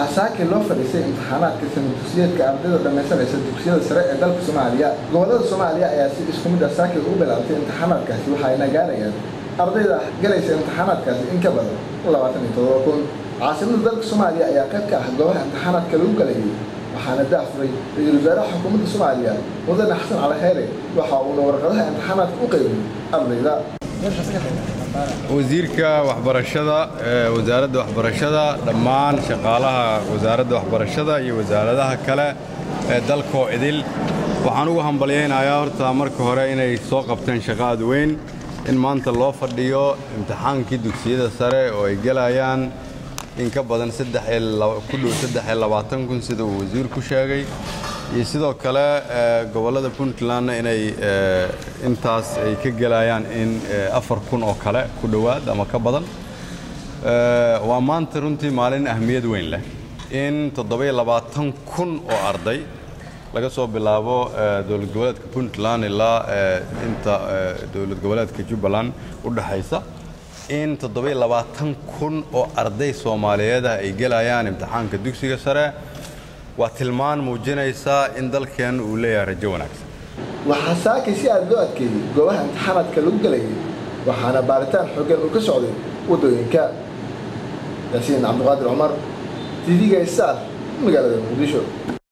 waxaa saakay loo fadhiisay imtixaanaadka sanadugsiyeedka ardayda dhammaysanaysa dugsiyada sare ee dalka soomaaliya gobollada soomaaliya ayaa si isku mid ah saakay ugu bilaabtay imtixaanaadkaasi waxayna gaarayaan ardayda galaysa imtixaanaadkaasi in ka badan labaatan iyo todoba kun caasimada dalka soomaaliya ayaa qayb ka ah goobaha imtixaanaadka lagu galayay waxaana daafuray ra-iisul wasaaraha xukuumadda soomaaliya mudane xasan cali xeere waxa uuna warqadaha imtixaanaadka u qaybiyey ardayda wasiirka waxbarashada wasaaradda waxbarashada dhammaan shaqaalaha wasaaradda waxbarashada iyo wasaaradaha kale ee dalkoo idil waxaan ugu hambalyaynayaa horta marka hore inay soo qabteen shaqo aad weyn in maanta loo fadhiyo imtixaankii dugsiyada sare oo ay gelayaan in ka badan ku dhow saddex labaatan kun sida uu wasiirku sheegay iyo sidoo kale gobollada puntlandna inay intaas ay ka gelayaan in afar kun oo kale ku dhowaad ama ka badan waa maanta runtii maalin ahmiyad weyn leh in toddobiyo labaatan kun oo arday laga soo bilaabo dowlad goboleedka puntland ilaa inta dowlad goboleedka jubbaland u dhexaysa in toddobiyo labaatan kun oo arday soomaaliyeed ah ay gelayaan imtixaanka dugsiga sare waa tilmaan muujinaysaa in dalkeen uu leeyahay rajo wanaagsan waxaa saakay si aad loo adkeeyey goobaha imtixaanaadka lagu galayay waxaana baaritaan xoogan uu ka socday waddooyinka yaasiin cabdiqaadir cumar tv-ga star magaalada muqdisho